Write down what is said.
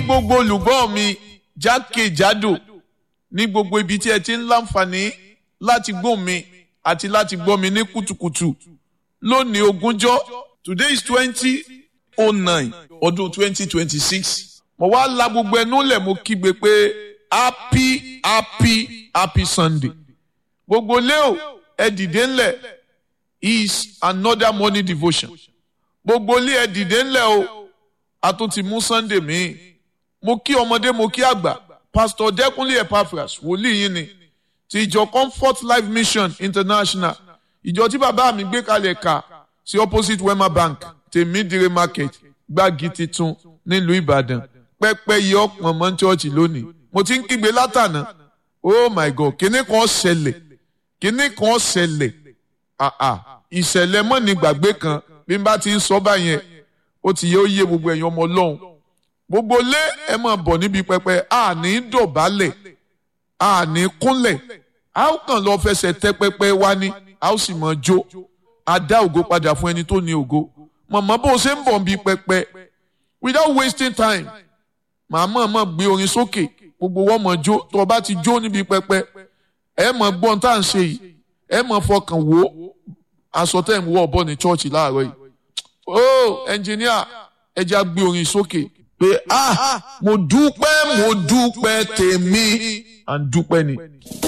gbogbo olùgbọ́ mi jákèjádò ní gbogbo ibi tí ẹ ti ń láǹfààní láti gbọ́ mi àti láti gbọ́ mi ní kùtùkùtù lónìí ogúnjọ́ today is twenty oh nine ọdún twenty twenty six mo wá la gbogbo ẹnu lẹ̀ mo kígbe pé happy happy happy sunday gbogbo leo ẹ dìde ńlẹ̀ is another morning devotion gbogbo ilé ẹ dìde ńlẹ̀ o a tún ti mú sunday míì mo kí ọmọdé mo kí àgbà pastor dẹkùnlé epaphras wòlíì yín ni ti ìjọ comfort life mission international ìjọ tí bàbá mi gbé kalẹ̀ ka sí opposite wema bank tèmídìrè market gbági titun nílùú ìbàdàn pẹ́pẹ́ yẹ ọ̀pọ̀ mọ́ chọ́ọ̀chì lónìí mo ti ń kígbe látànà oh my god kíní kan ṣẹlẹ̀ kíní kan ṣẹlẹ̀ àà ìṣẹ̀lẹ̀ mọ́ ní gbàgbé kan bí n bá ti ń sọ báyẹn ó ti yẹ ó yé gbogbo ẹ̀yin ọmọ ọlọ́run gbogbo lé ẹ máa bọ̀ níbi pẹpẹ a ní dọ̀bálẹ̀ a ní kúnlẹ̀ a ó kàn lọ fẹsẹ̀ tẹ pẹpẹ wá ní a ó sì máa jó a dá ògo padà fún ẹni tó ní ògo mọ̀mọ́ bó o ṣe ń bọ̀ níbi pẹpẹ without wasting time màá mọ̀ mọ̀ gbé orin sókè gbogbo wọn mọ̀ jó tó o bá ti jó níbi pẹpẹ ẹ mọ̀ gbọ́n tá à ń ṣe yìí ẹ mọ̀ fọkàn wò ó aṣọ tẹ̀ ń wọ ọ̀bọ ní chọ́ọ̀chì láàárọ̀ yìí ó ẹnjìníà ẹ já gbé orin sókè pé ah mo dúpẹ́ mo dúpẹ́ tèmi à ń dúpẹ́ ni.